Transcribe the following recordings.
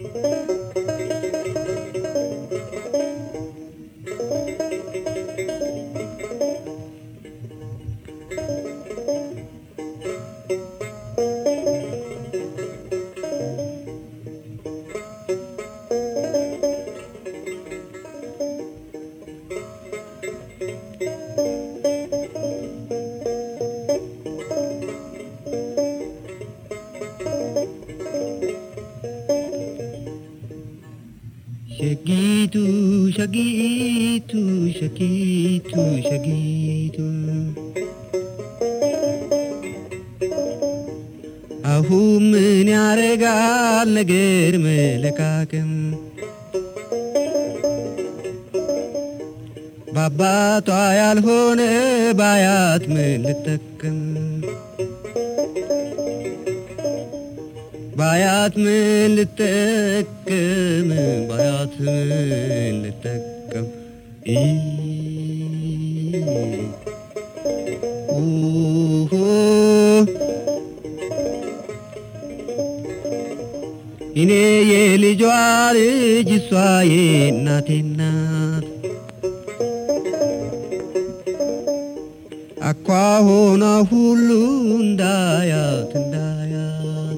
ሸጊቱ ሸጊቱ ሸጊቱ ሸጊቱ አሁን ምን ያረጋል ነገር መለቃቅም በአባቷ ያልሆነ ባያት ምን ልጠቅም ባያት ምን ልጠቅም ባያት ምን ልጠቅም ኢ ኡሁ እኔ የልጇ ልጅ እሷ የእናቴ ናት አኳሆኗ ሁሉ እንዳያት እንዳያት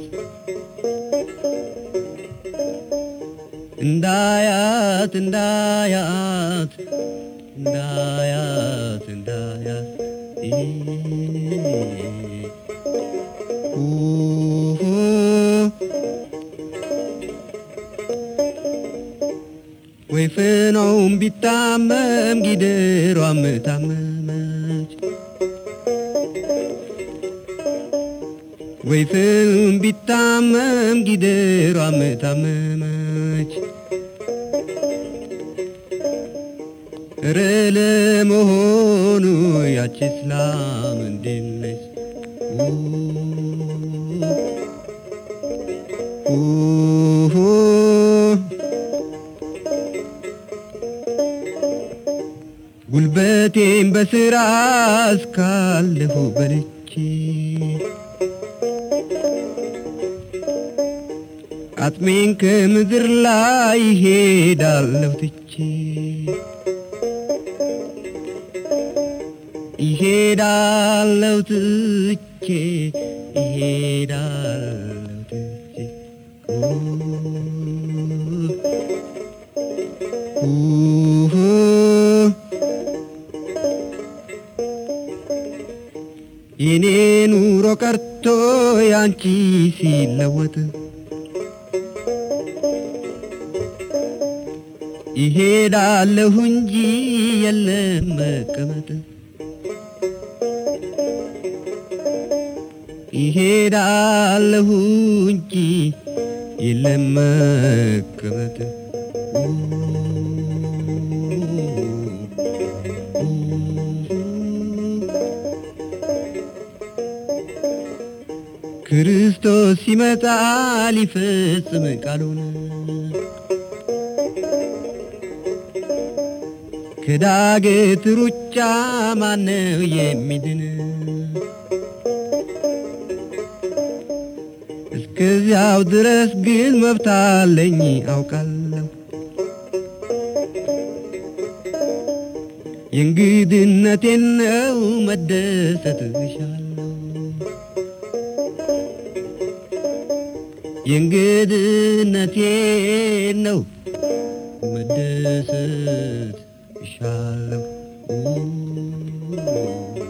እንዳያት እንዳያት እንዳያት እንዳያት ኢ ኡሁ ወይ ፍኖም ቢታመም ጊደሯም ታመመች ወይ ፍም ቢታመም ጊደሯም ታመመች እረ ለመሆኑ ያቺ እስላም እንዴት ነች? ኡሁ ጉልበቴን በስራ እስካለሁ በልቼ አጥሜን ከምድር ላይ ይሄዳለሁ ትቼ ይሄዳለሁ ትቼ ይሄዳለሁ ትቼ ኡሁ የኔ ኑሮ ቀርቶ ያንቺ ሲለወጥ ይሄዳለሁ እንጂ የለም መቀመጥ ይሄዳለሁ እንጂ የለም መቀመጥ ክርስቶስ ሲመጣ ሊፈጽም ቃሉን ከዳገት ሩጫ ማነው የሚድን? እስከዚያው ድረስ ግን መብት አለኝ አውቃለሁ። የእንግድነቴን ነው መደሰት እሻለሁ። የእንግድነቴን ነው መደሰት እሻለሁ።